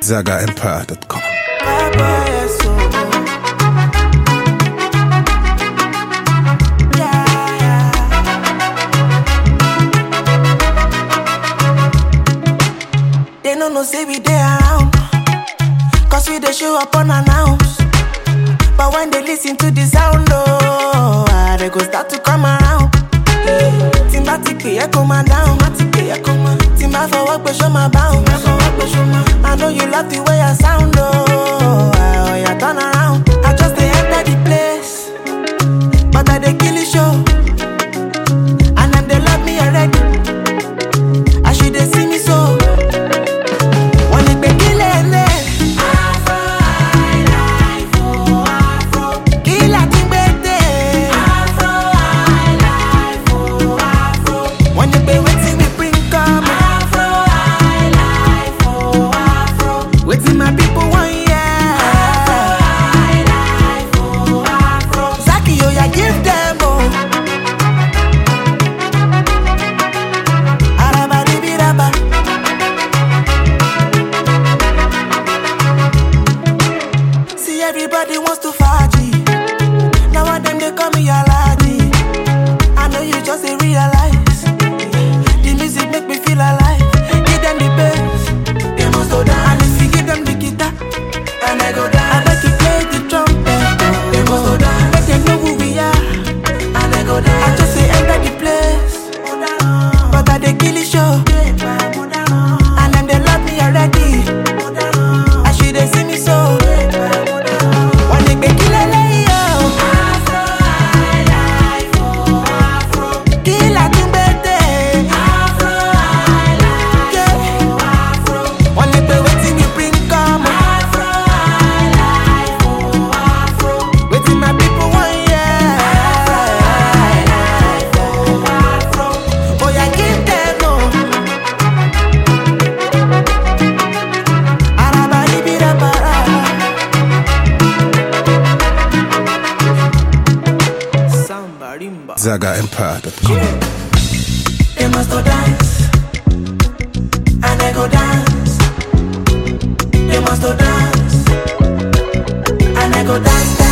ZagaEmpire.com. They no know say we dey around. Cause we dey show up unannounced. But when they listen to the sound, oh, ah, they go start to come around. Tí n bá ti pè é kó máa dáhùn. Tí n bá fọwọ́ pé ṣó máa bounce. I know you love the way I sound, oh, ah, oh yeah, turn around. I just dey enter the place. But I dey kill the show. And them they love me already. As you dey see me so. Wọ́n ní pé kí lè lè. Kí là ti gbé dé? Wọ́n ní pé wetin we bring come. Wetin my people wan hear. Zaki oya give them o. Arabadibiraba. See everybody wants to faji. Now one them they call me Alaji. I know you just ain't realize. The music make me feel alive. Give them the bass, they must go down. And if you give them the guitar, and I go down. I bet you play the trumpet, they must go down. Make them know who we are, and I go down. I just say enter the place, but I they kill the show. And them they love me already. As you they see me so. Wọ́n ní pé kí lélẹ́yìí o. Kí la tún gbé dé? Yeah. Wọ́n ní pé wetin we bring come. Wetin my people wan hear. Oya give them o. Arabaribirabara. Samba rimba. ZagaEmpire.com. They must go dance, and I go dance. They must go dance, and I go dance.